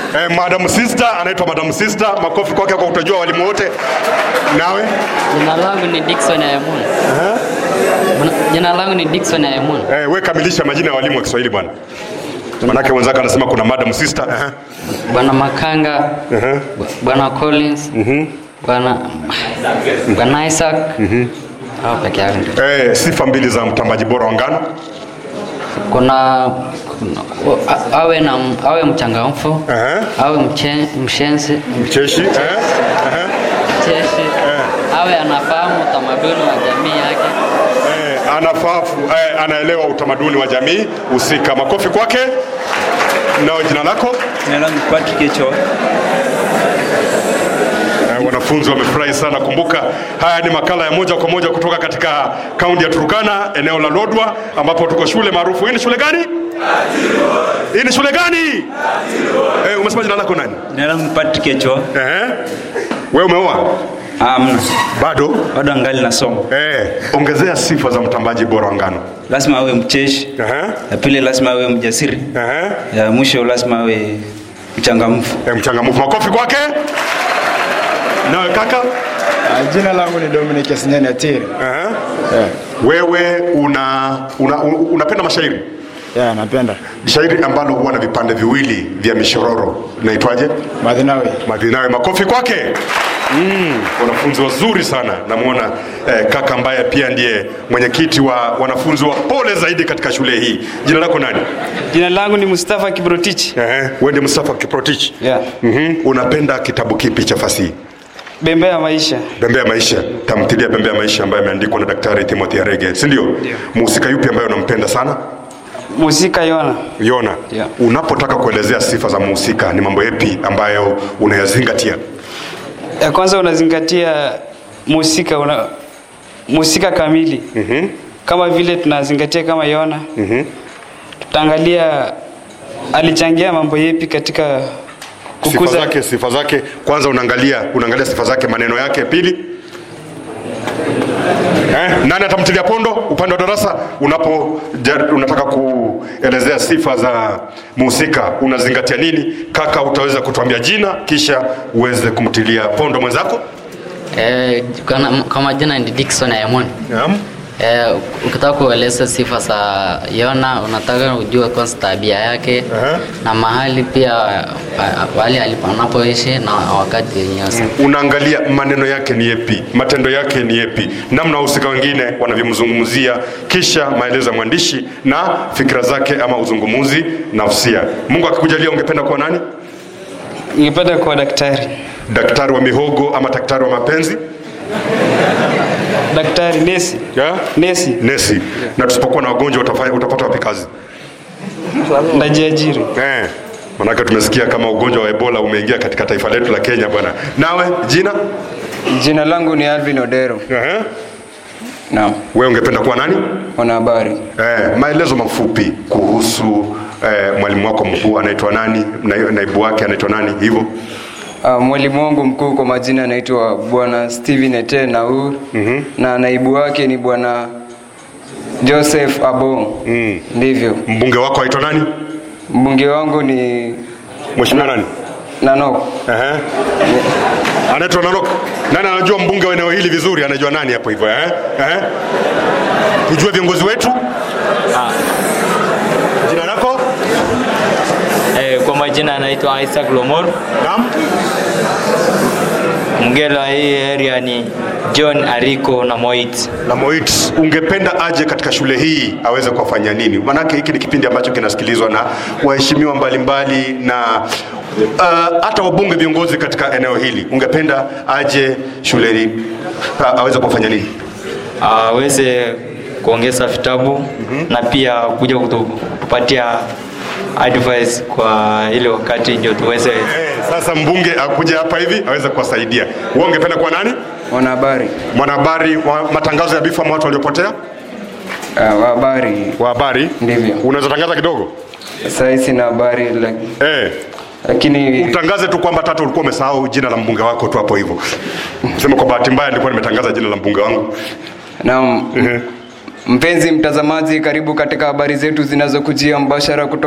Eh, Madam Sister anaitwa Madam Sister. Makofi kwake kwa kutojua walimu wote. Nawe? Jina langu ni Dickson Ayamuna. Jina langu ni Dickson Ayamuna. Eh, we kamilisha majina ya walimu wa Kiswahili bwana. Manake wenzake anasema kuna Madam Sister. Eh. Bwana Makanga, Bwana Collins, Bwana Bwana Isaac. Hao peke yake ndio. Eh, sifa mbili za mtambaji bora wa ngano. Kuna, kuna a- awe na awe mchangamfu, Eh. awe mche, mshenzi, Mcheshi. Eh. Eh. mcheshi, awe anafahamu utamaduni wa jamii yake. Eh, anafafu eh, anaelewa utamaduni wa jamii husika. Makofi kwake. Nao jina lako? Jina langu Patrick Echo. Eh, wanafunzi wamefurahi sana. Kumbuka haya ni makala ya moja kwa moja kutoka katika kaunti ya Turkana, eneo la Lodwa, ambapo tuko shule maarufu. Hii ni shule gani? Hii ni shule gani? Eh, umesema jina lako nani? Jina langu Patrick Echo. Eh, wewe umeoa? Amna. Bado? Bado angali nasoma. Eh, ongezea sifa za mtambaji bora wa ngano. Lazima awe mcheshi. Ehe, Ya pili lazima awe mjasiri. ehe. Ya mwisho lazima awe mchangamfu. Eh, mchangamfu. Makofi kwake. Nawe kaka? Ah, Jina langu ni Dominic Asinyani Atiri. Ehe. Wewe una, una, una unapenda mashairi? Yeah, napenda. shairi ambalo huwa na vipande viwili vya mishororo inaitwaje? Madhinawe. Madhinawe. Makofi kwake. Mm, wanafunzi wazuri sana. Namwona eh, kaka ambaye pia ndiye mwenyekiti wa wanafunzi wa pole zaidi katika shule hii. Jina lako nani? Jina langu ni Mustafa Kibrotich. Ehe, wewe ndiye Mustafa Kiprotich. Yeah. Mhm. Unapenda kitabu kipi cha fasihi? Bembea ya maisha. Bembea ya Maisha, tamthilia Bembea ya Maisha ambayo imeandikwa na Daktari Timothy Arege, si ndio? Mhusika yupi ambaye unampenda sana? Musika Yona. Yona. Yeah. Unapotaka kuelezea sifa za mhusika ni mambo yapi ambayo unayazingatia? Ya kwanza unazingatia musika una musika kamili. Kama vile tunazingatia kama Yona. Tutaangalia alichangia mambo yepi katika Sifa kukuza zake, sifa zake. Kwanza unaangalia unaangalia sifa zake, maneno yake. Pili, eh, nani atamtilia pondo upande wa darasa? Unapo ja- unataka kuelezea sifa za mhusika unazingatia nini? Kaka, utaweza kutuambia jina kisha uweze kumtilia pondo mwenzako? Eh, kwa- kwa majina ni Dickson Ayamuna. Naam. Eh, ukitaka kueleza sifa za Yona unataka ujue kwanza tabia yake Aha. na mahali pia pa- pahali aliponapoishi na wakati yenyewe. unaangalia maneno yake ni yepi, matendo yake ni yepi, namna wahusika wengine wanavyomzungumzia, kisha maelezo ya mwandishi na fikira zake ama uzungumuzi nafsia. Mungu akikujalia, ungependa kuwa nani? ningependa kuwa daktari. Daktari wa mihogo ama daktari wa mapenzi? Daktari nesi. Yeah? Nesi. Nesi. Na tusipokuwa na wagonjwa utafanya, utapata wapi kazi? Ndajiajiri. Eh. Manake tumesikia kama ugonjwa wa Ebola umeingia katika taifa letu la Kenya bwana. Nawe jina? Jina langu ni Alvin Odero. Eh. Naam, Wewe ungependa kuwa nani? mwanahabari. Eh, maelezo mafupi kuhusu eh, mwalimu wako mkuu anaitwa nani, na- naibu wake anaitwa nani, hivyo Uh, mwalimu wangu mkuu kwa majina anaitwa Bwana Steven Ete Naur mm-hmm. na naibu wake ni Bwana Joseph Abong. Mm. Ndivyo. mbunge wako aitwa nani? Mbunge wangu ni Mheshimiwa nani? Nanok. Ehe. Anaitwa Nanok. Nani anajua mbunge wa eneo hili vizuri? Anajua nani hapo hivyo eh? Eh? Tujue viongozi wetu. Jina lako? Eh, kwa majina anaitwa Isaac Lomor. Naam. Mgelo wa hii area ni John Ariko na Moit. na Moit, ungependa aje katika shule hii aweze kuwafanyia nini? Maanake hiki ni kipindi ambacho kinasikilizwa na waheshimiwa mbalimbali na uh, hata wabunge viongozi katika eneo hili. Ungependa aje shule hii uh, aweze kuwafanya nini? Aweze kuongeza vitabu na pia kuja kutu- kutupatia advice kwa ile wakati ndio tuweze Eh, sasa mbunge akuja hapa hivi aweze kuwasaidia. Wewe ungependa kuwa nani? Mwanahabari. Mwanahabari wa matangazo ya bifu ama watu waliopotea? Uh, wa habari. Wa habari? Ndivyo. Unaweza tangaza kidogo? Sasa hii sina habari lak- Eh. lakini utangaze tu kwamba tatu ulikuwa umesahau jina la mbunge wako tu hapo hivyo. Sema kwa bahati mbaya nilikuwa nimetangaza jina la mbunge wangu. naam. Mpenzi mtazamaji, karibu katika habari zetu zinazokujia mbashara kutoka